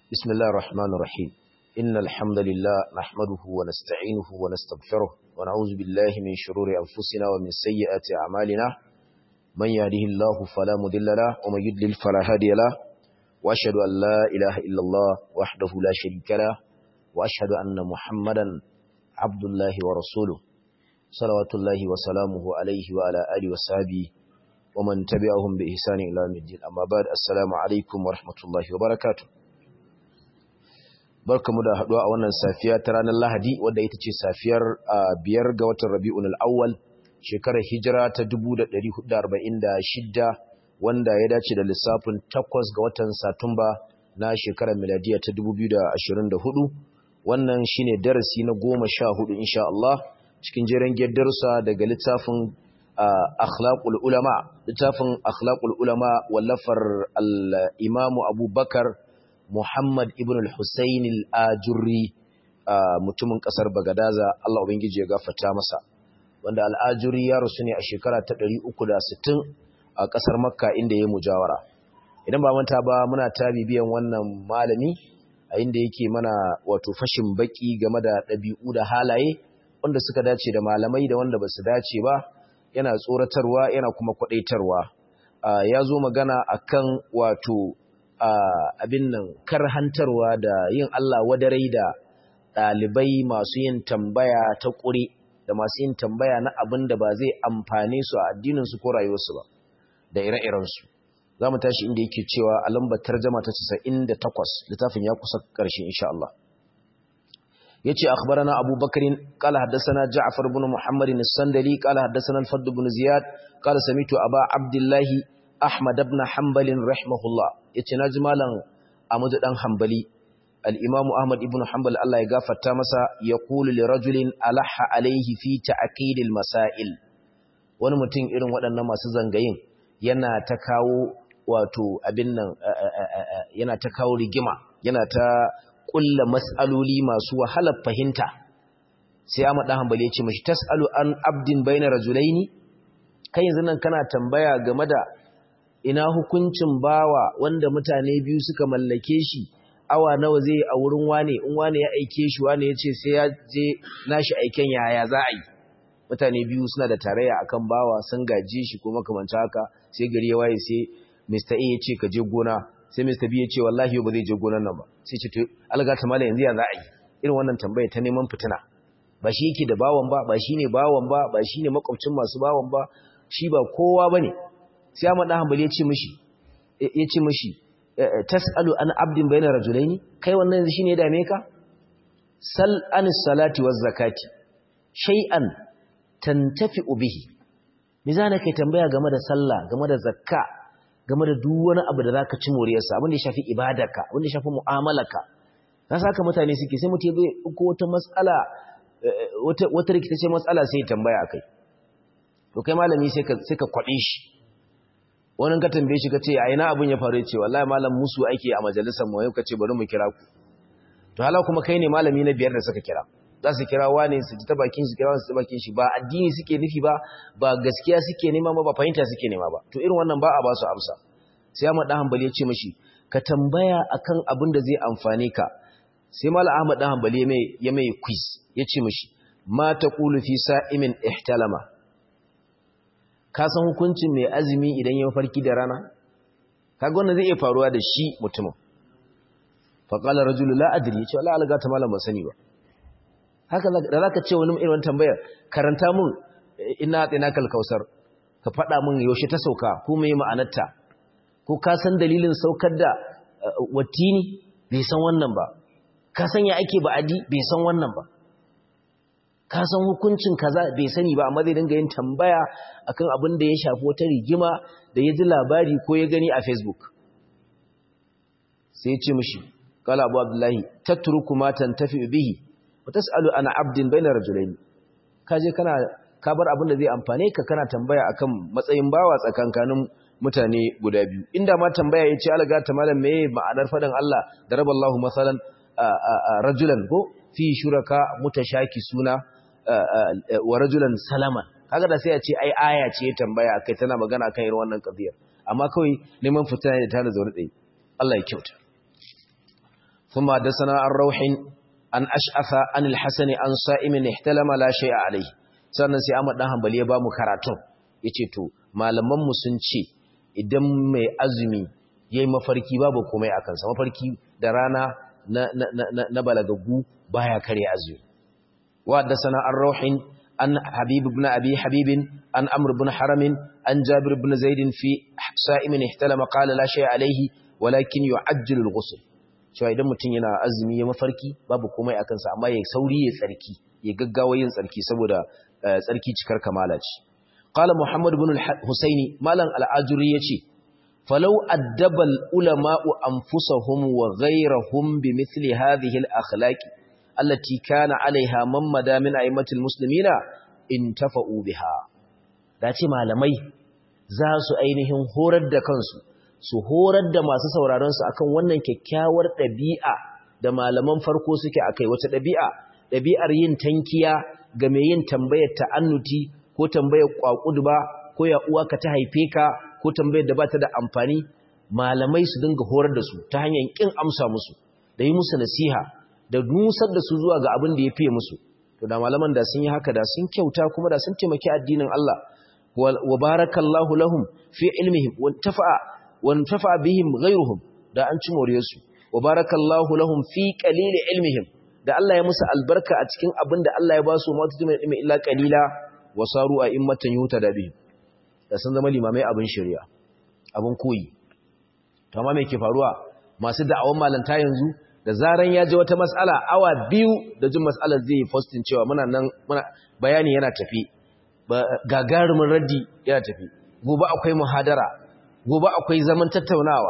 بسم الله الرحمن الرحيم إن الحمد لله نحمده ونستعينه ونستغفره ونعوذ بالله من شرور أنفسنا ومن سيئات أعمالنا من يهده الله فلا مضل له ومن يضلل فلا هادي له وأشهد أن لا إله إلا الله وحده لا شريك له وأشهد أن محمدا عبد الله ورسوله صلوات الله وسلامه عليه وعلى آله وصحبه ومن تبعهم بإحسان إلى يوم الدين أما بعد السلام عليكم ورحمة الله وبركاته barkamu da haduwa a wannan safiya ta ranar Lahadi wadda ita ce safiyar biyar ga watan Rabi'un al-Awwal shekarar hijira ta 1446 wanda ya dace da lissafin 8 ga watan Satumba na shekarar miladiya ta 2024 wannan shine darasi na 14 insha Allah cikin jeren darussa daga littafin akhlaqul ulama littafin akhlaqul ulama wallafar al-Imam Abu Bakar Muhammad ibn al-Husayn al-Ajurri mutumin kasar Bagadaza Allah ubangiji ya gafarta masa wanda al-Ajurri ya rusu ne a shekara ta 360 a kasar Makka inda ya mujawara idan ba manta ba muna ta bibiyan wannan malami a inda yake mana wato fashin baki game da ɗabi'u da halaye wanda suka dace da malamai da wanda basu dace ba yana tsoratarwa yana kuma kwadaitarwa ya zo magana akan wato abin nan karhantarwa da yin Allah wadarai da ɗalibai masu yin tambaya ta ƙure da masu yin tambaya na abin da ba zai amfane su a addininsu ko rayuwarsu ba da ire-irensu za mu tashi inda yake cewa a lambar tarjama ta 98 littafin ya kusa ƙarshe insha Allah ya ce akhbarana abu bakarin ƙala haddasana ja'afar bin muhammadin sandali ƙala haddasana alfaddu bin ziyad ƙala samitu aba abdullahi ahmad ibn hanbalin rahimahullah yace naji malam Ahmad dan Hanbali al-Imam Ahmad ibn Hanbal Allah ya gafarta masa yaqulu li rajulin alaha alayhi fi ta'qid al-masail wani mutum irin waɗannan masu zangayin yana ta kawo wato abin nan yana ta kawo rigima yana ta kulla mas'aloli masu wahalar fahimta sai Ahmad dan Hanbali ya ce mishi tasalu an abdin bayna rajulaini kai yanzu nan kana tambaya game da ina hukuncin bawa wanda mutane biyu suka mallake shi awa nawa zai a wurin wane in wane ya aike shi wane ya ce sai ya je nashi aiken yaya za a yi mutane biyu suna da tarayya akan bawa sun gaje shi ko makamanta haka sai gari ya waye sai Mr. A ya ce ka je gona sai Mr. B ya ce wallahi ba zai je gonan nan ba sai ce to alga ta mala yanzu ya za a yi irin wannan tambaya ta neman fitina ba shi yake da bawan ba ba shine bawan ba ba shine makwabcin masu bawan ba shi ba kowa bane sai Ahmad dan Hanbali ya ce mishi ya ce mishi tasalu an abdin bayna rajulaini kai wannan yanzu shine ya dame ka sal an salati waz zakati shay'an tantafi'u bihi me zana kai tambaya game da sallah game da zakka game da duk wani abu da zaka ci moriyarsa abin da ya shafi ibadarka abin da ya shafi mu'amalarka na saka mutane suke sai mutum ya ko wata matsala wata wata rikice matsala sai ya tambaya akai to kai malami sai ka sai ka kwabe shi wani ka tambaye shi ka ce a ina abin ya faru ce wallahi malam musu ake a majalisar mu yau ka ce bari mu kira ku to hala kuma kai ne malami na biyar da suka kira za su kira wane su ji ta bakin su kira su ta bakin shi ba addini suke nufi ba ba gaskiya suke nema ba ba fahimta suke nema ba to irin wannan ba a ba su amsa sai Ahmad dan Hanbali ya ce mishi ka tambaya akan abin da zai amfane ka sai Malam Ahmad dan Hanbali ya mai quiz ya ce mishi ma taqulu fi sa'imin ihtalama ka san hukuncin mai azumi idan ya farki da rana kaga wannan zai iya faruwa da shi mutumin fa qala rajulu la adri yace wallahi alga ta malam ban sani ba haka da zaka ce wani irin tambaya karanta mun ina tsina kal kausar ka fada mun yaushe ta sauka ko me ma'anarta ko ka san dalilin saukar da watini bai san wannan ba ka san ya ake ba'adi bai san wannan ba ka san hukuncin kaza bai sani ba amma zai dinga yin tambaya akan abin da ya shafi wata rigima da ya ji labari ko ya gani a Facebook sai ya ce mishi qala abu abdullahi tatruku ma tantafi bihi wa tasalu ana abdin bayna rajulayn ka je kana ka bar abin da zai amfane ka kana tambaya akan matsayin bawa tsakankanin mutane guda biyu inda ma tambaya yace alga ta malam meye ma'anar fadan Allah daraballahu masalan rajulan ko fi shuraka mutashaki suna wa rajulan salaman kaga da sai a ce ai aya ce ya tambaya akai tana magana kan irin wannan qadiyar amma kawai neman fitina da tana zaune tsaye Allah ya kyauta ثم حدثنا عن روح an ash'afa anil hasani an sa'imin ihtalama la shay'a alayhi sannan sai Ahmad dan Hanbali ya ba mu karatun yace to malaman mu sun ce idan mai azumi yayi mafarki babu komai akan sa mafarki da rana na na na, na balagagu baya kare azumi wa haddathana ar-ruhin an habib ibn abi habib an amr ibn haram an jabir ibn zaid fi sa'imin ihtalama qala la shay'a alayhi walakin yu'ajjilu al-ghusl cewa idan mutum yana azumi ya mafarki babu komai a kansa amma ya sauri ya tsarki ya gaggawa yin tsarki saboda tsarki cikar kamala ce qala muhammad ibn al-husaini malam al-ajuri yace falau addaba al-ulama'u anfusahum wa ghayrahum bimithli hadhihi al-akhlaq allati kana 'alayha man mada min a'immatil muslimina intafa'u biha dace malamai za su ainihin horar da kansu su horar da masu sauraronsu akan wannan kyakkyawar ɗabi'a da malaman farko suke a kai wata ɗabi'a ɗabi'ar yin tankiya ga mai yin tambayar ta'annuti ko tambayar ƙwaƙudu ba ko ya uwa ka ta haife ka ko tambayar da ba ta da amfani malamai su dinga horar da su ta hanyar ƙin amsa musu da yi musu nasiha da nusar da su zuwa ga abin da ya fiye musu to da malaman da sun yi haka da sun kyauta kuma da sun taimaki addinin Allah wa barakallahu lahum fi ilmihim wa tafa'a wantafa bihim ghayruhum da an ci moriyarsu wa barakallahu lahum fi qalil ilmihim da Allah ya musu albarka a cikin abin da Allah ya ba su mata jima ilmi illa qalila wa saru a immatan yuta da bihim da sun zama limamai abin shari'a abin koyi to amma me ke faruwa masu da'awan malanta yanzu da zaran ya ji wata mas'ala awa biyu da jin mas'alar zai posting cewa muna nan muna bayani yana tafi gagarumin raddi yana tafi gobe akwai muhadara gobe akwai zaman tattaunawa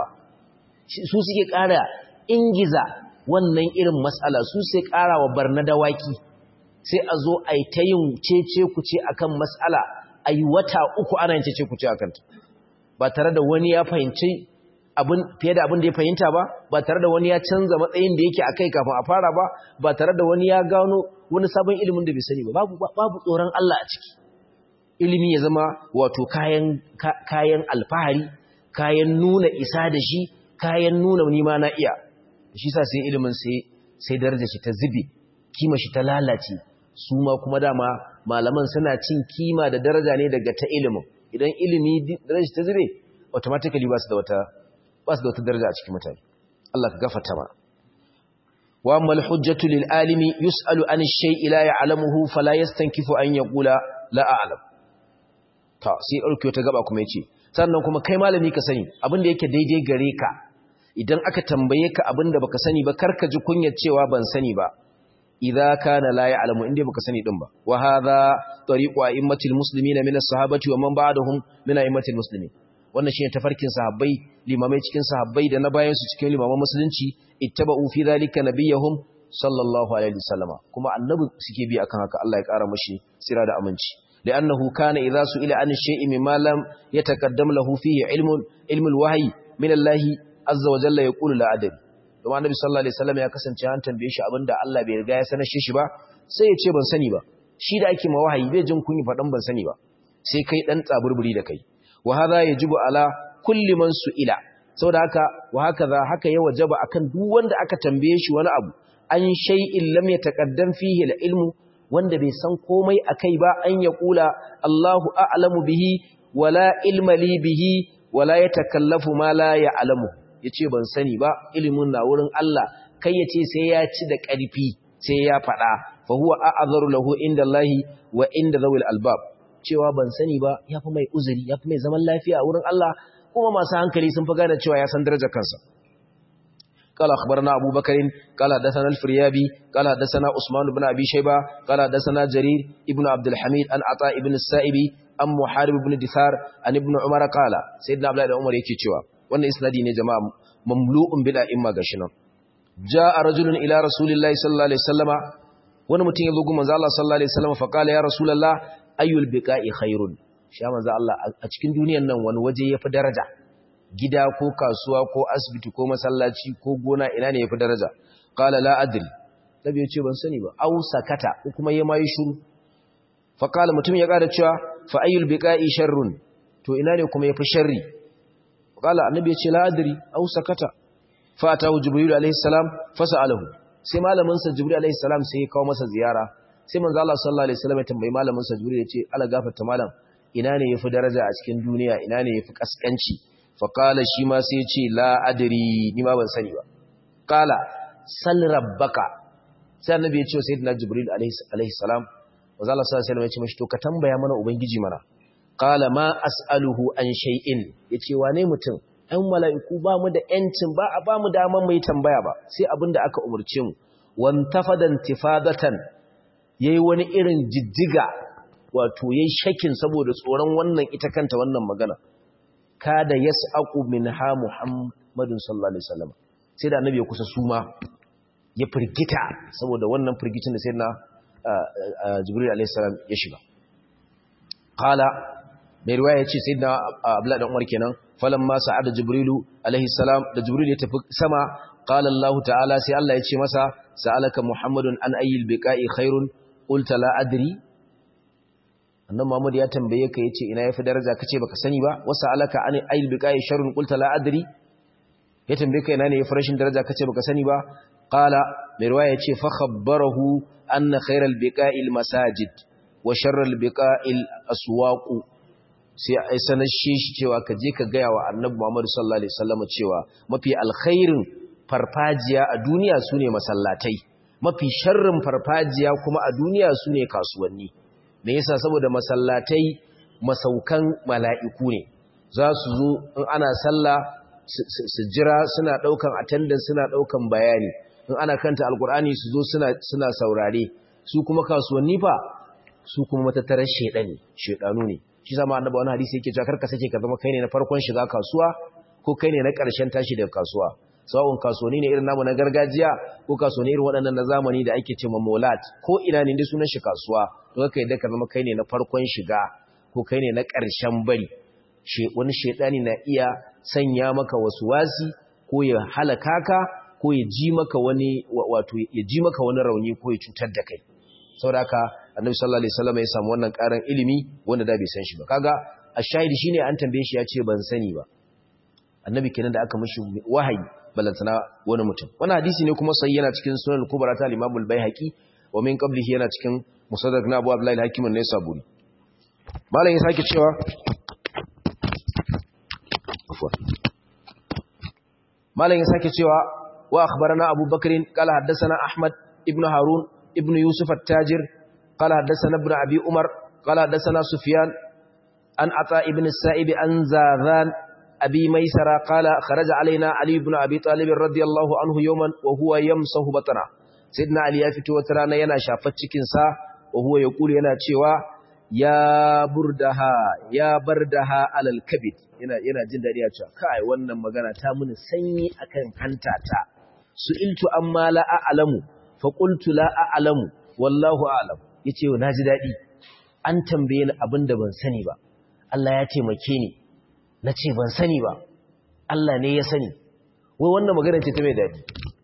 su suke ƙara ingiza wannan irin matsala su sai ƙara wa barna dawaki sai a zo a yi ta yin cece kuce akan matsala a yi wata uku ana yin cece kuce akan ta ba tare da wani ya fahimci abin fiye da abin da ya fahimta ba ba tare da wani ya canza matsayin da yake akai kafin a fara ba ba tare da wani ya gano wani sabon ilimin da bai sani ba babu babu tsoron Allah a ciki ilimi ya zama wato kayan kayan alfahari kayan nuna isa da shi kayan nuna nima na iya shi sa sai ilimin sai sai darajar shi ta zube kima shi ta lalace su ma kuma dama malaman suna cin kima da daraja ne daga ta ilimin idan ilimi darajar ta zube automatically ba su da wata ba su da wata daraja a cikin mutane Allah ka gafarta ma wa amma al-hujjatu lil alimi yus'alu an ash-shay'i la ya'lamuhu fala yastankifu an yaqula la a'lam ta sai ɗauke ta gaba kuma yace sannan kuma kai malami ka sani abin da yake daidai gare ka idan aka tambaye ka abin da baka sani ba karka ji kunyar cewa ban sani ba idza kana la ya'lamu inda baka sani din ba wa hadha tariqu a'immatil muslimina min as-sahabati wa man ba'dahum min a'immatil muslimin wannan shine tafarkin sahabbai limamai cikin sahabbai da na bayan su cikin limaman musulunci ittaba'u fi dhalika nabiyahum sallallahu alaihi wasallama kuma annabi suke bi akan haka Allah ya kara mashi sira da aminci لأنه كان إذا سئل عن الشيء مما لم يتقدم له فيه علم علم الوحي من الله عز وجل يقول لا أدري kuma annabi sallallahu alaihi wasallam ya kasance an tambaye shi abinda Allah bai riga ya sanar shi ba sai ya ce ban sani ba shi da ake ma wahayi bai jin kunyi fadan ban sani ba sai kai dan tsaburburi da kai wa hadha yajibu ala kulli man su'ila saboda haka wa hakaza haka ya wajaba akan duk wanda aka tambaye shi wani abu an shay'in lam yataqaddam fihi al-ilmu wanda bai san komai akai ba an ya kula Allahu a'lamu bihi wala ilma li bihi wala yatakallafu ma la ya'lamu yace ban sani ba ilimin na wurin Allah kai yace sai ya ci da ƙarfi sai ya faɗa fa huwa a'zaru lahu inda Allah wa inda zawil albab cewa ban sani ba yafi mai uzuri yafi mai zaman lafiya a wurin Allah kuma masu hankali sun fi gane cewa ya san darajar kansa قال أخبرنا أبو بكر قال حدثنا الفريابي قال حدثنا عثمان بن أبي شيبة قال حدثنا جرير ابن عبد الحميد عن عطاء بن السائبي أم محارب بن دثار عن ابن عمر قال سيدنا عبد الله عمر yake cewa wannan isnadi ne jama'a mamlu'un bil a'imma gashinan jaa rajulun ila rasulillahi sallallahu alaihi wasallama wani mutum ya zo gun manzo Allah sallallahu alaihi wasallama fa qala ya rasulullah ayyul biqa'i khairun shi manzo Allah a cikin duniyar nan wani waje yafi daraja gida ko kasuwa ko asibiti ko masallaci ko gona ina ne yafi daraja qala la adri tabi yace ban sani ba au sakata ko kuma yayi mai shiru fa qala mutum ya kada cewa fa ayyul biqa'i sharrun to ina ne kuma yafi sharri qala annabi yace la adri au sakata fa atahu jibril alaihi salam fasalahu sai malamin sa jibril alaihi salam sai ya kawo masa ziyara sai manzo Allah sallallahu alaihi wasallam ya tambayi malamin sa jibril ya ce ala gafarta malam ina ne yafi daraja a cikin duniya ina ne yafi kaskanci fa qala shi ma sai ya ce la adri ni ma ban sani ba qala sal rabbaka sai annabi ya ce sayyidina jibril alaihi salam manzo Allah sallallahu alaihi wasallam ya ce mishi to ka tambaya mana ubangiji mana qala ma as'aluhu an shay'in yace wane mutum ɗan mala'iku ba mu da ‘yancin ba a ba mu daman mai tambaya ba sai abin da aka umarce mu wantafadan tifadatan ya yi wani irin jijjiga wato ya yi shakin saboda tsoron wannan ita kanta wannan magana kada ya sa'aku min ha muhammadin sallallahu alaihi wasallam sai da annabi ya kusa suma ya firgita saboda wannan firgicin da sai na jibril alaihi salam ya shiga qala mai riwaya ce sai na abdullahi dan umar kenan falamma sa'ada jibrilu alaihi salam da jibril ya tafi sama qala allah ta'ala sai allah ya ce masa sa'alaka muhammadun an ayyil biqa'i khairun qulta la adri annabi muhammad ya tambaye ka yace ina yafi daraja kace baka sani ba wa sa'alaka an ayyil biqa'i sharrun qulta la adri ya tambaye ka ina ne yafi rashin daraja kace baka sani ba qala mai riwaya ce fa khabbarahu anna khairal biqa'il masajid wa sharral biqa'il aswaqu sai ai sanar shi cewa ka je ka gaya wa annabi Muhammad sallallahu alaihi wasallam cewa mafi alkhairin farfajiya a duniya sune masallatai mafi sharrin farfajiya kuma a duniya sune kasuwanni me yasa saboda masallatai masaukan mala'iku ne za su zo in ana sallah su jira suna daukan attendance suna daukan bayani in ana kanta alkur'ani su zo suna suna saurare su kuma kasuwanni fa su kuma matattarar shedani shedanu ne shi zama annaba wani hadisi yake cewa karka sake ka zama kai ne na farkon shiga kasuwa ko kai ne na ƙarshen tashi daga kasuwa sawun kasuwanni ne irin namu na gargajiya ko kasuwanni irin waɗannan na zamani da ake cewa molat ko ina ne dai sunan shi kasuwa to kai da ka zama kai ne na farkon shiga ko kai ne na ƙarshen bari she wani shedani na iya sanya maka wasu wasi ko ya halaka ka ko ya ji maka wani wato ya ji maka wani rauni ko ya cutar da kai saboda haka annabi sallallahu alaihi wasallam ya samu wannan karan ilimi wanda da bai san shi ba kaga ashahidi shine an tambaye shi ya ce ban sani ba annabi kenan da aka mishi wahayi balantana wani mutum wannan hadisi ne kuma sai yana cikin sunan kubra ta al-imam al-baihaqi wa min qablihi yana cikin musaddaq na abu abdullahi al-hakim an-naisaburi malam ya sake cewa malam ya sake cewa wa akhbarana abubakar qala haddathana ahmad ibn harun ibn yusuf at-tajir قال حدثنا ابن أبي عمر قال حدثنا سفيان عن عطاء بن السائب عن زاذان أبي ميسرة قال خرج علينا علي بن أبي طالب رضي الله عنه يوما وهو يمسه بطنا سيدنا علي يفتو وترانا ينا شافت cikinsa وهو يقول yana cewa ya burdaha ya bardaha alal kabid yana yana jin dadi ya ce kai wannan magana ta muni sanyi akan hantata su'iltu amma la a'lamu fa qultu la a'lamu wallahu a'lam yace na ji dadi an tambaye ni abinda ban sani ba Allah ya taimake ni nace ban sani ba Allah ne ya sani wai wannan magana ce ta mai dadi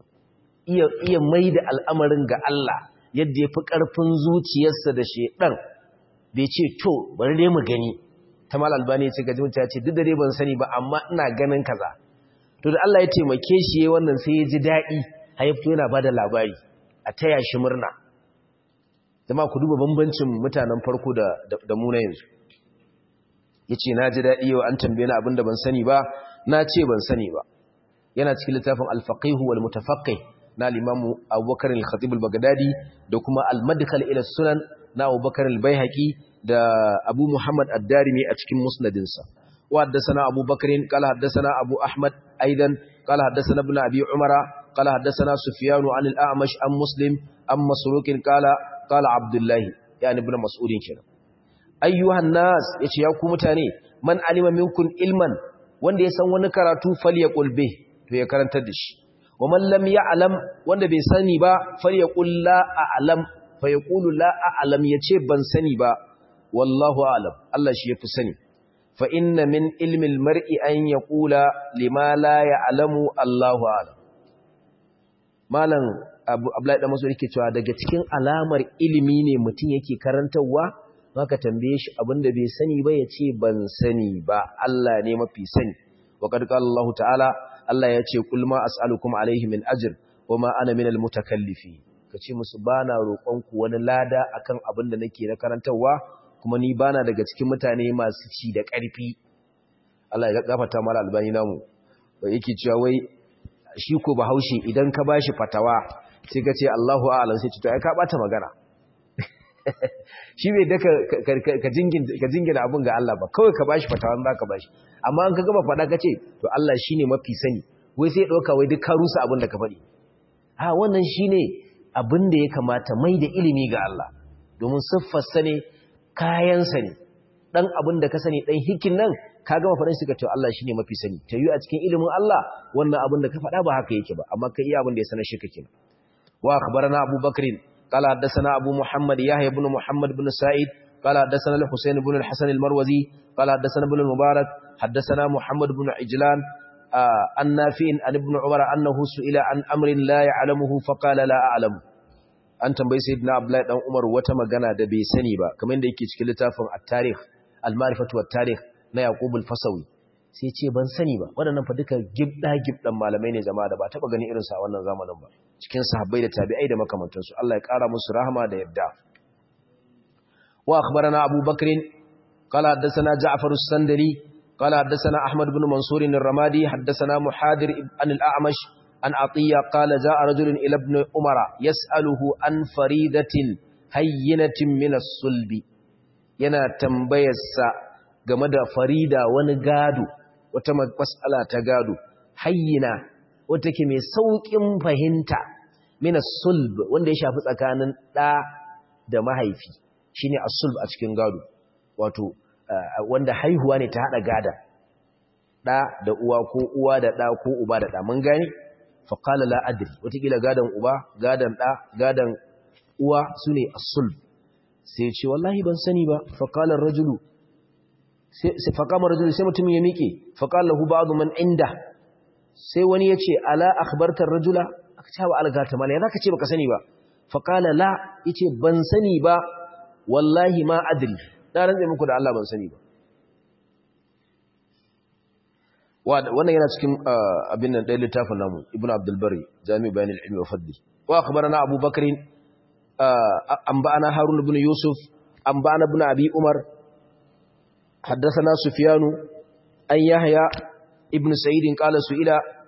iya iya maida al'amarin ga Allah yadda yafi karfin zuciyarsa da shedan bai ce to bari dai mu gani ta mal albani ce gaji mutum ya ce duk da dai ban sani ba amma ina ganin kaza to da Allah ya taimake shi yayin wannan sai ya ji dadi haifto yana bada labari a taya shi murna zama ku duba bambancin mutanen farko da da mu na yanzu yace na ji dadi yau an tambaye ni abinda ban sani ba na ce ban sani ba yana cikin littafin al-faqih wal mutafaqqih na al-imam Abubakar al-Khatib al-Baghdadi da kuma al-Madkhal ila sunan na Abubakar al-Baihaqi da Abu Muhammad ad-Darimi a cikin musnadinsa wa haddathana Abu Bakr qala haddathana Abu Ahmad aidan qala haddathana ibn Abi Umara qala haddathana Sufyan an al-A'mash an Muslim an Masruq qala qala Abdullah yani ibn Mas'ud kenan ayyuhan nas yace ya ku mutane man alima minkum ilman wanda ya san wani karatu falyaqul bih to ya karantar da shi wa man lam ya'lam wanda bai sani ba falyaqul la a'lam fa yaqulu la a'lam yace ban sani ba wallahu a'lam Allah shi yafi sani fa inna min ilmi al-mar'i an yaqula lima la ya'lamu Allahu a'lam malam Abu Abdullahi da Mas'ud yake cewa daga cikin alamar ilimi ne mutum yake karantawa maka tambaye shi abinda bai sani ba yace ban sani ba Allah ne mafi sani wa qad qala Allah ta'ala Allah ya ce kul ma as'alukum alaihi min ajr wa ma ana minal mutakallifi kace musu bana roƙon ku wani lada akan abin da nake na karantawa kuma ni bana daga cikin mutane masu ci da ƙarfi Allah ya gafarta mala albani namu yake cewa wai shi ko bahaushe idan ka bashi fatawa sai ka ce Allahu a'lam sai ce to ai ka bata magana shi bai da ka jingina abin ga Allah ba kawai ka bashi fatawa za ka bashi amma an ka gaba faɗa ka ce to Allah shi ne mafi sani wai sai ɗauka wai duk ka rusa abin da ka faɗi a wannan shi ne abin da ya kamata mai da ilimi ga Allah domin siffarsa ne kayansa ne ɗan abin da ka sani ɗan hikin nan ka gama faɗin suka ce Allah shi ne mafi sani ta yi a cikin ilimin Allah wannan abin da ka faɗa ba haka yake ba amma ka iya abin da ya sanar shi kake wa akhbarana Abu Bakrin قال حدثنا أبو محمد يحيى بن محمد بن سعيد قال حدثنا الحسين بن الحسن المروزي قال حدثنا ابن المبارك حدثنا محمد بن عجلان عن نافع عن ابن عمر أنه سئل عن أمر لا يعلمه فقال لا أعلم an tambayi sayyidina Abdullahi dan Umar wata magana da bai sani ba kamar da yake cikin littafin at-tarikh al-ma'rifatu wat-tarikh na Yaqub al-Fasawi sai ce ban sani ba waɗannan fa duka gibda gibdan malamai ne jama'a da ba taba gani irin sa wannan zamanin ba cikin sahabbai da tabi'ai da makamantansu Allah ya ƙara musu rahama da yadda wa akhbarana Abu Bakr qala haddathana Ja'far as-Sandari qala haddathana Ahmad ibn Mansur ar-Ramadi haddathana Muhadir an al-A'mash an Atiyya qala ja'a rajulun ila ibn Umar yas'aluhu an faridatin hayyinatin min as-sulbi yana tambayarsa game da farida wani gado wata mas'ala ta gado hayyina wata ke mai sauƙin fahimta mina sulb wanda ya shafi tsakanin ɗa da mahaifi shi ne sulb a cikin gado wato wanda haihuwa ne ta haɗa gada ɗa da uwa ko uwa da ɗa ko uba da ɗa mun gani faƙala la'adiri watakila gadon uba gadon ɗa gadon uwa su ne sulb sai ce wallahi ban sani ba faƙalar rajulu faƙamar rajulu sai mutum ya miƙe faƙalar hu ba'adu man inda sai wani ya ce ala akhbartar rajula aka ce wa algata mala ya za ka ce baka sani ba faƙala la ya ce ban sani ba wallahi ma adri na rantse muku da Allah ban sani ba wannan yana cikin abin nan ɗaya littafin namu ibn abdulbari jami bayan ilmi wa fadli wa akhbarana abu bakr an ba'ana harun ibn yusuf an ba'ana ibn abi umar حدثنا سفيان أن يحيى ابن سعيد قال سئل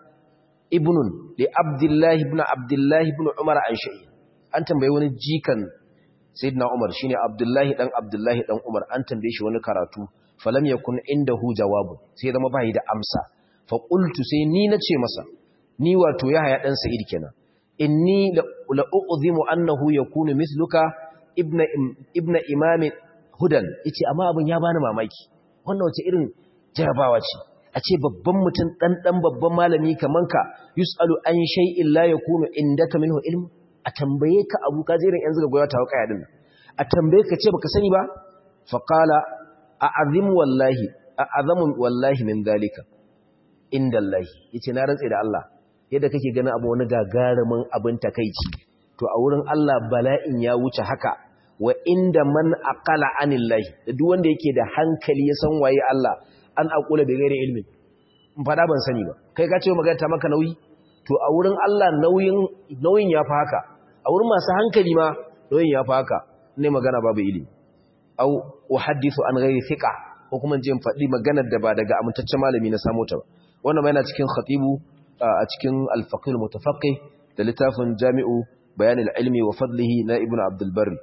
ابن لعبد الله بن عبد الله بن عمر عن شيء an tambaye wani jikan sayyidina Umar shine Abdullahi dan Abdullahi dan Umar an tambaye shi wani karatu falam yakun indahu jawabu sai zama bai da amsa fa qultu sai ni nace masa ni wato Yahya dan Sa'id kenan inni la u'zimu annahu yakunu mithluka ibna ibna imam hudan yace amma abin ya bani mamaki wannan wace irin jarabawa ce a ce babban mutum dan dan babban malami kaman ka yusalu an shay'in la yakunu indaka minhu ilm a tambaye ka abu ka jirin yanzu ga goya ta hauka yadin a tambaye ka ce baka sani ba fa qala a'azim wallahi a'azamu wallahi min dalika indallahi yace na rantsa da Allah yadda kake ganin abu wani gagarumin abin takeici to a wurin Allah bala'in ya wuce haka wa inda man aqala anillahi da duk wanda yake da hankali ya san waye Allah an aqula bi ghairi ilmi in fada ban sani ba kai ka ce magana ta maka nauyi to a wurin Allah nauyin nauyin ya fa haka a wurin masu hankali ma nauyin ya fa haka ne magana babu ilimi au uhaddithu an ghairi thiqa ko kuma je in fadi maganar da ba daga amintaccen malami na samu ta ba wannan ma yana cikin khatibu a cikin al-faqih al-mutafaqqih da littafin jami'u bayan al-ilmi wa fadlihi na ibnu abdul barri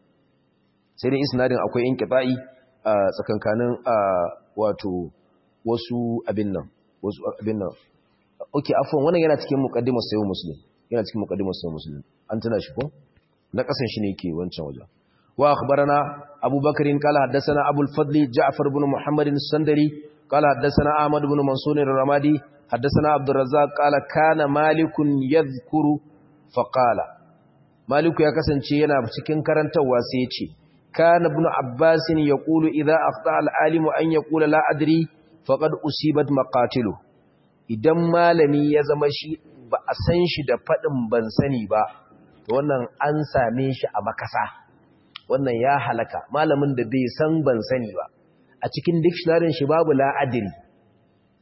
sai dai isnadin akwai inqita'i a tsakankanin wato wasu abin nan wasu abin nan okay afwan wannan yana cikin muqaddimar sayyid muslim yana cikin muqaddimar sayyid muslim an tana shi ko na kasan shi ne yake wancan waje wa akhbarana abubakar qala haddathana abul fadli ja'far ibn muhammad as-sandari qala haddathana ahmad ibn mansur ar-ramadi haddathana abdur razzaq qala kana malikun yadhkuru fa qala maliku ya kasance yana cikin karantawa sai ya ce kana ibn abbas yaqulu idha akhta al-alim an yaqula la adri faqad usibat maqatiluhu idan malami ya zama shi ba a san shi da faɗin ban sani ba to wannan an same shi a makasa wannan ya halaka malamin da bai san ban sani ba a cikin dictionary shi babu la'adiri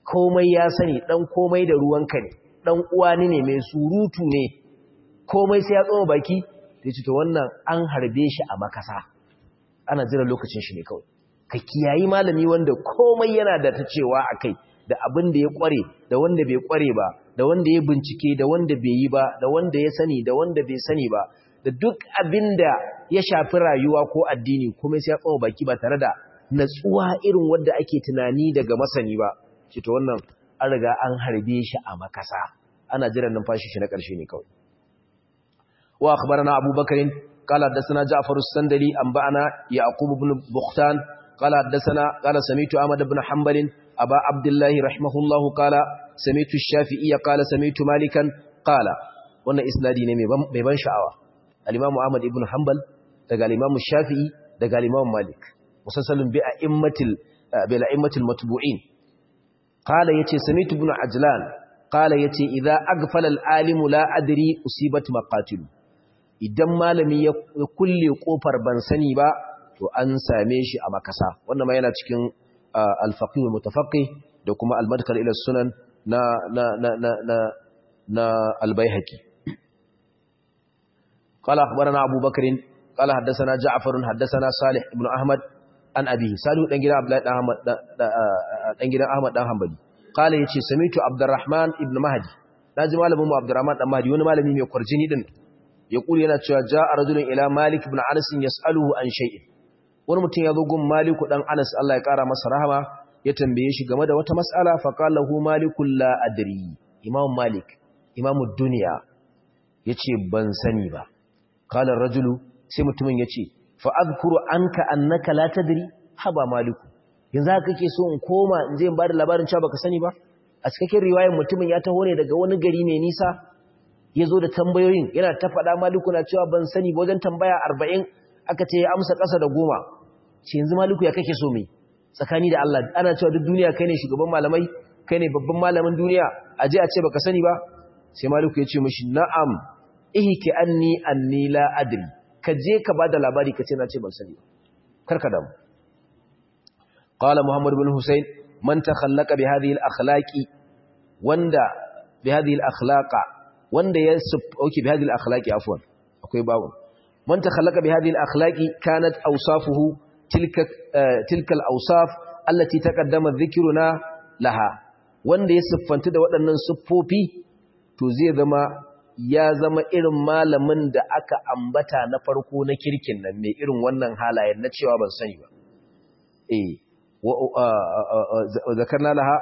komai ya sani dan komai da ruwanka ne dan uwani ne mai surutu ne komai sai ya tsoma baki sai ce to wannan an harbe shi a makasa ana jira lokacin shi ne kawai ka kiyayi malami wanda komai yana da ta cewa akai da abin da ya kware da wanda bai kware ba da wanda ya bincike da wanda bai yi ba da wanda ya sani da wanda bai sani ba da duk abin da ya shafi rayuwa ko addini komai sai ya tsoma baki ba tare da natsuwa irin wanda ake tunani daga masani ba ce to wannan an riga an harbe shi a makasa ana jiran numfashi shi na ƙarshe ne kawai wa akhbarana abubakar qala hadathana ja'far as-sandali anba'ana yaqub ibn bukhtan qala hadathana qala sami'tu ahmad ibn hanbal aba abdullah rahimahullahu qala sami'tu ash-shafi'i qala sami'tu malikan qala wannan isnadi ne mai ban sha'awa al-imam ahmad ibn hanbal daga al-imam shafi'i daga al-imam malik musassalun bi a'immatil bi a'immatil matbu'in qala yace sami'tu ibn ajlan qala yace idza aghfala al-alim la adri usibat maqatil idan malami ya kulle kofar ban sani ba to an same shi a makasa wannan ma yana cikin al-faqih al-mutafaqqih da kuma al-madkhal ila sunan na na na na na, na al-baihaqi qala akhbarana abu bakr qala haddathana ja'far haddathana salih ibn ahmad an abi salihu dan gidan abdullahi dan ahmad dan gidan ahmad dan hanbali kala yace samitu abdurrahman ibn mahdi naji malamin mu abdurrahman dan mahdi wani malami mai kwarjini din ya kula yana cewa jaa rajulun ila malik ibn anas yasaluhu an shay'in wani mutum ya zo gun malik dan anas Allah ya kara masa rahama ya tambaye shi game da wata mas'ala fa qala hu malikul la adri imam malik imamud dunya yace ban sani ba qala rajulu sai mutumin yace fa azkuru anka annaka la tadri haba maliku yanzu haka kake so in koma in je in bada labarin cewa baka sani ba a cikakken riwayar mutumin ya taho ne daga wani gari mai nisa ya zo da tambayoyin yana ta faɗa maliku na cewa ban sani ba wajen tambaya arba'in aka ce ya amsa ƙasa da goma ce yanzu maliku ya kake so mai tsakani da Allah ana cewa duk duniya kai ne shugaban malamai kai ne babban malamin duniya a je a ce baka sani ba sai maliku ya ce mishi na'am ihki anni anni la adri ka je ka bada labari ka ce na ce ban sani kar ka damu قال محمد بن حسين من تخلق بهذه الاخلاق وندا بهذه الاخلاق وندا يسب اوكي بهذه الاخلاق عفوا akwai babu man takhallaqa bihadhihi al-akhlaqi kanat awsafuhu tilka tilka al-awsaf allati taqaddama dhikruna laha wanda ya siffanta da waɗannan siffofi to zai zama ya zama irin malamin da aka ambata na farko na kirkin nan mai irin wannan halayen na cewa ban sani ba eh ذكرنا لها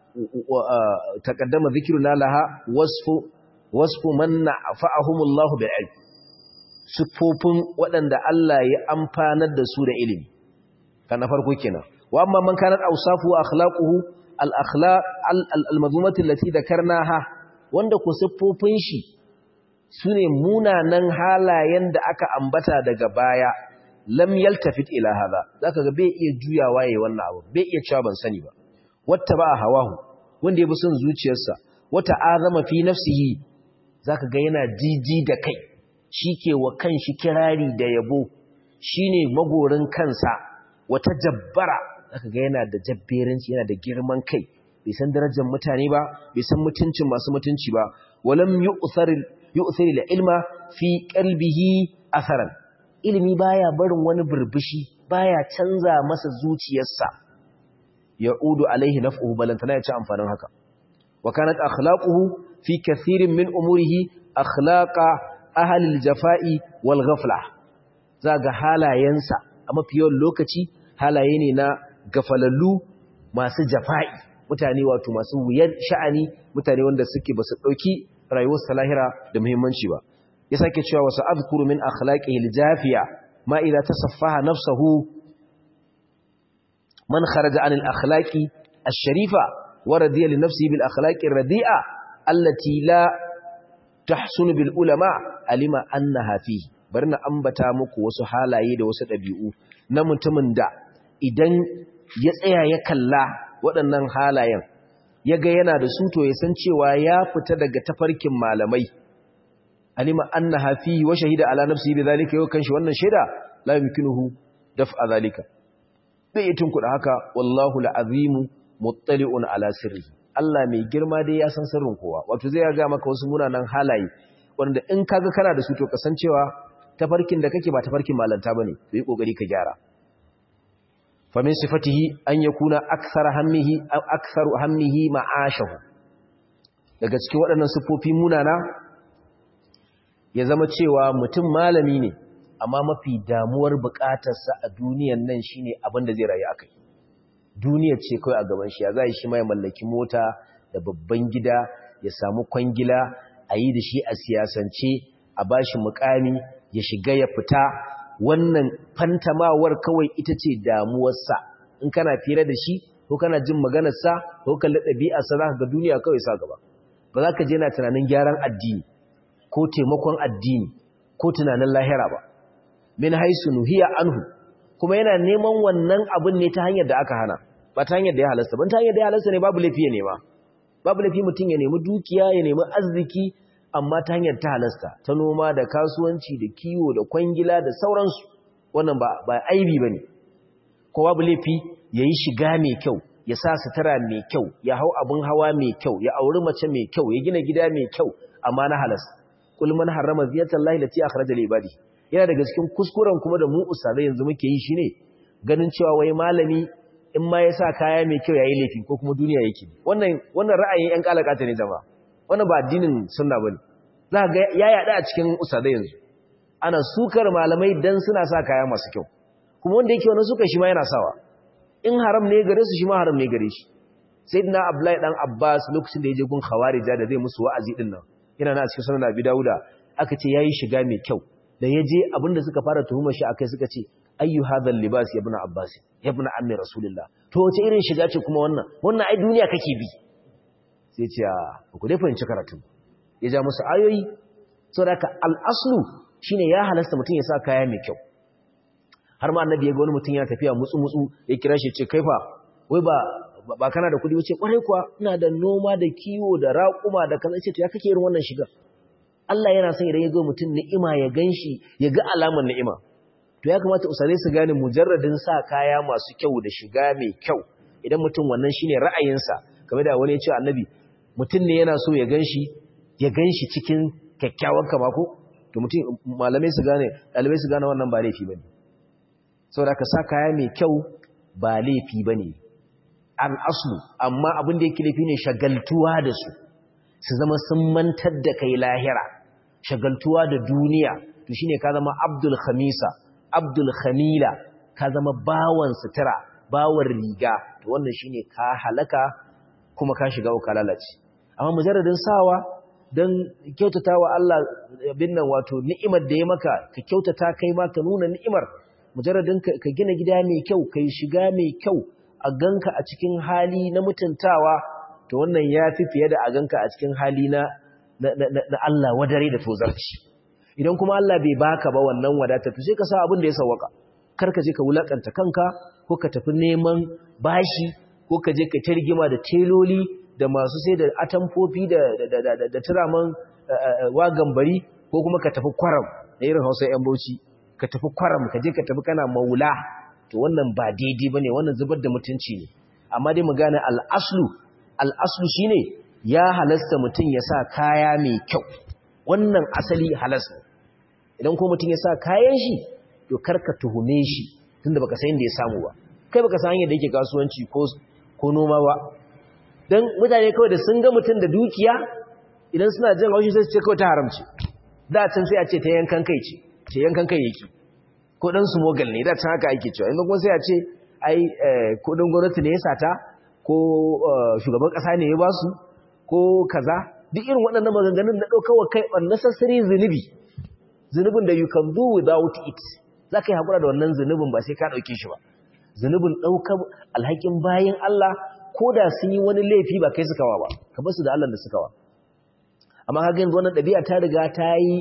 تقدم ذكرنا لها وصف وصف من نفعهم الله بالعلم sifofin waɗanda Allah ya amfanar da su da ilimi kan na farko kenan wa amma man kanat awsafu wa akhlaquhu al akhlaq al madhumati allati dhakarnaha wanda ku siffofin shi sune munanan halayen da aka ambata daga baya lam yaltafit ila hadha zaka ga bai iya juyawa yayin wannan abu bai iya cewa ban sani ba watta ba hawahu wanda ya bi son zuciyarsa wata azama fi nafsihi zaka ga yana jiji da kai shike wa kanshi kirari da yabo shine magorin kansa wata jabbara zaka ga yana da jabberanci yana da girman kai bai san darajar mutane ba bai san mutuncin masu mutunci ba walam yu'thar yu'thir ilma fi qalbihi asaran ilimi baya barin wani burbushi baya canza masa zuciyarsa ya'udu alaihi naf'uhu balantana ya ci amfanin haka wa kanat akhlaquhu fi kathirin min umurihi akhlaqa ahli al-jafa'i wal ghafla zaga halayensa a mafi yawan lokaci halaye ne na gafalallu masu jafa'i mutane wato masu wuyar sha'ani mutane wanda suke basu dauki rayuwar salahira da muhimmanci ba ya sake cewa wasu azkuru min akhlaqihi aljafiya ma idza tasaffaha nafsuhu man kharaja an alakhlaqi ash-sharifa wa radiya li nafsihi bil akhlaqi ar-radi'a allati la tahsunu bil ulama alima annaha fihi bari na ambata muku wasu halaye da wasu dabi'u na mutumin da idan ya tsaya ya kalla waɗannan halayen ya ga yana da su to ya san cewa ya fita daga tafarkin malamai alima annaha fi wa shahida ala nafsihi bidhalika yau kanshi wannan shaida la yumkinuhu daf'a zalika bai tun kuda haka wallahu alazim muttali'un ala sirri Allah mai girma dai ya san sirrin kowa wato zai ga maka wasu munanan halaye wanda in kaga kana da su to kasancewa tafarkin da kake ba tafarkin malanta bane to yi kokari ka gyara fa min sifatihi an yakuna akthar hammihi aw aktharu hammihi ma'ashahu daga cikin waɗannan sifofi munana ya zama cewa mutum malami ne amma mafi damuwar bukatarsa a duniyan nan shine abin da zai rayu akai duniyar ce kawai a gaban shi ya zai shi mai mallaki mota da babban gida ya samu kwangila a yi da shi a siyasance a bashi mukami ya shiga ya fita wannan fantamawar kawai ita ce damuwarsa in kana fira da shi ko kana jin maganarsa ko kalli ɗabi'arsa za ka ga duniya kawai sa gaba ba za ka je na tunanin gyaran addini ko taimakon addini ko tunanin lahira ba min haisu nuhiya anhu kuma yana neman wannan abin ne ta hanyar da aka hana ba ta hanyar da ya halasta ban ta hanyar da ya halasta ne babu laifi ya nema babu laifi mutum ya nemi dukiya ya nemi arziki amma ta hanyar ta halasta ta noma da kasuwanci da kiwo da kwangila da sauransu wannan ba ba aibi bane ko babu laifi yayi shiga mai kyau ya sa sutura mai kyau ya hau abun hawa mai kyau ya auri mace mai kyau ya gina gida mai kyau amma na halasta kul man harrama ziyatallahi lati akhraja li ibadi yana daga cikin kuskuren kuma da mu usadai yanzu muke yi shine ganin cewa wai malami in ma ya sa kaya mai kyau yayi laifi ko kuma duniya yake wannan wannan ra'ayin yan kalakata ne jama'a wannan ba addinin sunna bane za ga ya yada a cikin usadai yanzu ana sukar malamai dan suna sa kaya masu kyau kuma wanda yake wannan sukar shi ma yana sawa in haram ne gare su shi ma haram ne gare shi sayyidina abdullahi dan abbas lokacin da yaje gun khawarija da zai musu wa'azi din nan yana na cikin sunan abi dauda aka ce yayi shiga mai kyau da yaje abinda suka fara tuhumar shi akai suka ce ayyu hadhal libas ya ibn abbas ya ibn ammi rasulullah to wace irin shiga ce kuma wannan wannan ai duniya kake bi sai ce ku dai fahimci karatu ya ja musu ayoyi saboda al-aslu shine ya halasta mutum ya sa kaya mai kyau har ma annabi ya ga wani mutum yana tafiya mutsu mutsu ya kira shi ce kaifa wai ba ba kana da kudi wuce kwarai kuwa ina da noma da kiwo da raƙuma da kaza ce to ya kake irin wannan shiga Allah yana son idan ya ga mutum ni'ima ya ganshi ya ga alamar ni'ima to ya kamata usare su gane mujarradin sa kaya masu kyau da shiga mai kyau idan mutum wannan shine ra'ayinsa kamar da wani ya ce annabi mutum ne yana so ya ganshi ya ganshi cikin kyakkyawan kama ko to mutum malamai su gane dalibai su gane wannan ba laifi bane saboda ka sa kaya mai kyau ba laifi bane al'aslu amma abin da yake laifi ne shagaltuwa da su su zama sun mantar da kai lahira shagaltuwa da duniya to shine ka zama abdul khamisa abdul khamila ka zama bawan sutura bawan riga to wannan shine ka halaka kuma ka shiga uka lalace amma mujarradin sawa dan kyautatawa Allah bin nan wato ni'imar da ya maka ka kyautata kai ma ka nuna ni'imar mujarradin ka gina gida mai kyau kai shiga mai kyau a ganka a cikin hali na mutuntawa to wannan ya fi fiye da a ganka a cikin hali na na Allah wadare da tozarci idan kuma Allah bai baka ba wannan wadata to sai ka sa abin da ya sawaka kar ka je ka wulakanta kanka ko ka tafi neman bashi ko ka je ka targima da teloli da masu sai da atamfofi da da da turaman wagan bari ko kuma ka tafi kwaram da irin Hausa yan Bauchi ka tafi kwaram ka je ka tafi kana maula to wannan ba daidai bane wannan zubar da mutunci ne amma dai mu gane al-aslu al-aslu shine ya halasta mutum ya sa kaya mai kyau wannan asali halasta idan ko mutum ya sa kayan shi to karka tuhume shi tunda baka san inda ya samu ba kai baka san yadda yake kasuwanci ko ko noma ba dan mutane kawai da sun ga mutum da dukiya idan suna jin haushi sai su ce kawai ta haramci da can sai a ce ta yankan kai ce ta yankan kai yake ko dan su mogal ne da can haka ake cewa inda kuma sai a ce ai kudin gwamnati ne ya sata ko shugaban kasa ne ya basu ko kaza duk irin waɗannan maganganun na ɗaukawa kai unnecessary zunubi zunubin da you can do without it za ka yi haƙura da wannan zunubin ba sai ka ɗauke shi ba zunubin ɗaukar alhakin bayan Allah ko da sun yi wani laifi ba kai sukawa ba ka basu da Allah da sukawa amma haka yanzu wannan ɗabi'a ta riga ta yi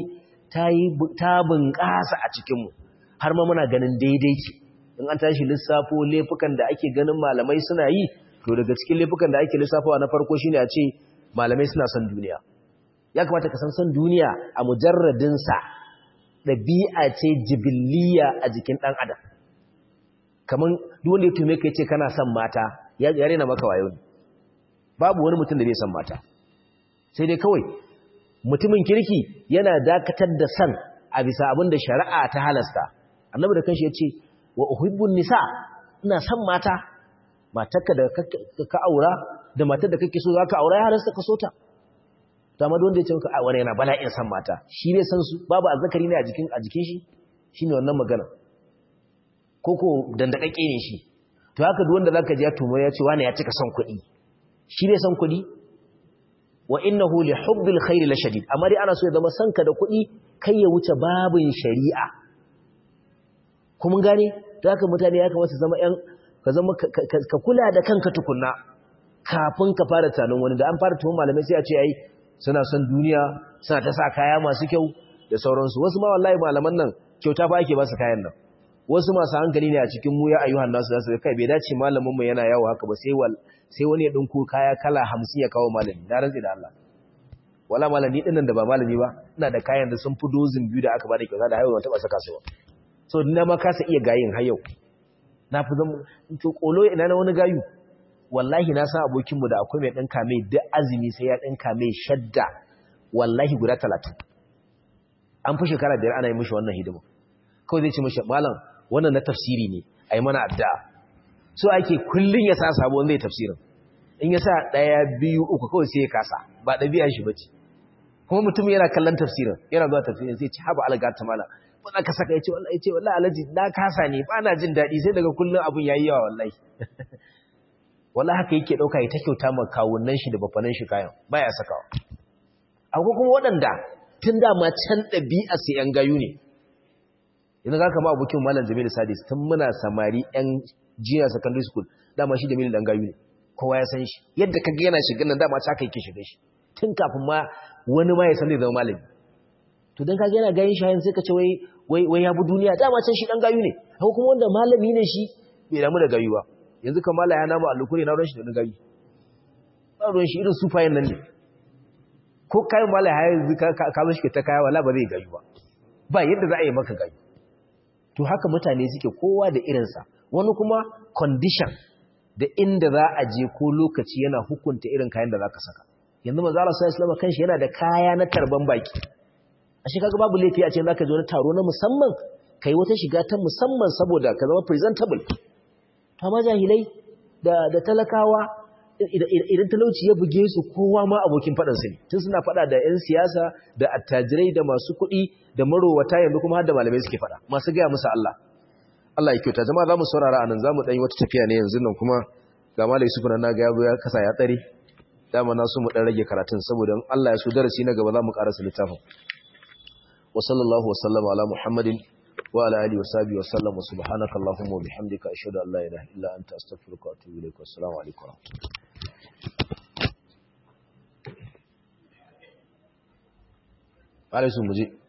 ta bunƙasa a cikinmu har ma muna ganin daidai ce in an tashi lissafo laifukan da ake ganin malamai suna yi to daga cikin laifukan da ake lissafawa na farko shine a ce malamai suna son duniya ya kamata ka san son duniya a mujarradinsa ɗabi'a ce jibiliya a jikin ɗan adam kamar duk wanda ya tume ka ce kana son mata ya rena maka wayo ne babu wani mutum da bai san mata sai dai kawai mutumin kirki yana dakatar da san a bisa abin da shari'a ta halasta annabi da kanshi ya ce wa uhibbun nisa ina san mata matarka da ka aura da matar da kake so za ka aura ya halasta ka so ta ta ma wanda ya ce maka a wani yana bala'in san mata shi ne san su babu azzakari ne a jikin a jikin shi shine wannan magana koko dandakakke ne shi to haka duk wanda zaka ji ya tumo ya ce wani ya cika son kuɗi shi ne son kuɗi wa innahu li hubbil khairi la shadid amma dai ana so ya zama sanka da kuɗi kai ya wuce babin shari'a kuma gane to haka mutane ya kamata zama ƴan ka zama ka kula da kanka tukunna kafin ka fara tunanin wani da an fara tuhum malamai sai a ce ai suna son duniya suna ta sa kaya masu kyau da sauransu wasu ma wallahi malaman nan kyauta fa ake ba su kayan nan wasu masu hankali ne a cikin mu ya ayyuhan nasu za su kai bai dace malamin mu yana yawo haka ba sai wal sai wani ya dinko kaya kala 50 ya kawo malami na rantsi da Allah wala malami din nan da ba malami ba ina da kayan da sun fi dozin biyu da aka bada kyauta da haihuwa taba saka su ba so na ma kasa iya gayin har yau na fi zama to kolo ina na wani gayu wallahi na san abokin mu da akwai mai dinka mai duk azumi sai ya dinka mai shadda wallahi guda 30 an fi shekara biyar ana yi mishi wannan hidima kawai zai ce mishi malam wannan na tafsiri ne ai mana addu'a so ake kullun ya sa sabon zai tafsirin in ya sa ɗaya biyu uku kawai sai ya kasa ba ɗabi'a shi bace kuma mutum yana kallon tafsirin yana zuwa tafsirin sai ce haba alga ta mala wanda ka saka yace wallahi yace wallahi alaji na kasa ne ba na jin daɗi sai daga kullun abun yayi yawa wallahi wallahi haka yake dauka ya ta kyauta ma kawunnan shi da bafanan shi kayan baya sakawa akwai kuma waɗanda tun da ma can ɗabi'a sai yan gayu ne yanzu ka kama abokin malam Jamilu Sadis tun muna samari yan junior secondary school dama shi Jamilu dan gayu ne kowa ya san shi yadda kaga yana shiga nan dama ta kai ke shiga shi tun kafin ma wani ma ya san zai zama malami to dan kaga yana gayin shayin sai ka ce wai wai wai ya bu duniya dama can shi dan gayu ne haka kuma wanda malami ne shi bai damu da gayu ba yanzu kan mala ya nama alukuri na ruwan shi da gayu ba ruwan shi irin sufayen nan ne ko kayan mala ya yanzu ka ka mishi ta kaya wala ba zai gayu ba ba yadda za a yi maka gayu to haka mutane suke kowa da irinsa wani kuma condition da inda za a je ko lokaci yana hukunta irin kayan da za ka saka yanzu manzo Allah sallallahu alaihi wasallam kanshi yana da kaya na tarban baki ashe kaga babu laifi a ce zaka je wani taro na musamman kai wata shiga ta musamman saboda ka zama presentable to amma jahilai da da talakawa idan talauci ya buge su kowa ma abokin faɗan su ne tun suna faɗa da 'yan siyasa da attajirai da masu kuɗi da marowata yanzu kuma har da malamai suke faɗa masu gaya musu Allah Allah ya kyauta jama'a za mu saurara a nan za mu ɗan yi wata tafiya ne yanzu nan kuma ga malai su na ga ya kasa ya tsare dama na so mu ɗan rage karatun saboda Allah ya so darasi na gaba za mu ƙarasa littafin wa sallallahu wa sallama ala muhammadin wa ala alihi wa sahbihi wa sallam wa subhanaka allahumma wa bihamdika ashhadu an la ilaha illa anta astaghfiruka wa atubu ilaik wa assalamu alaikum wa rahmatullahi alaikum muje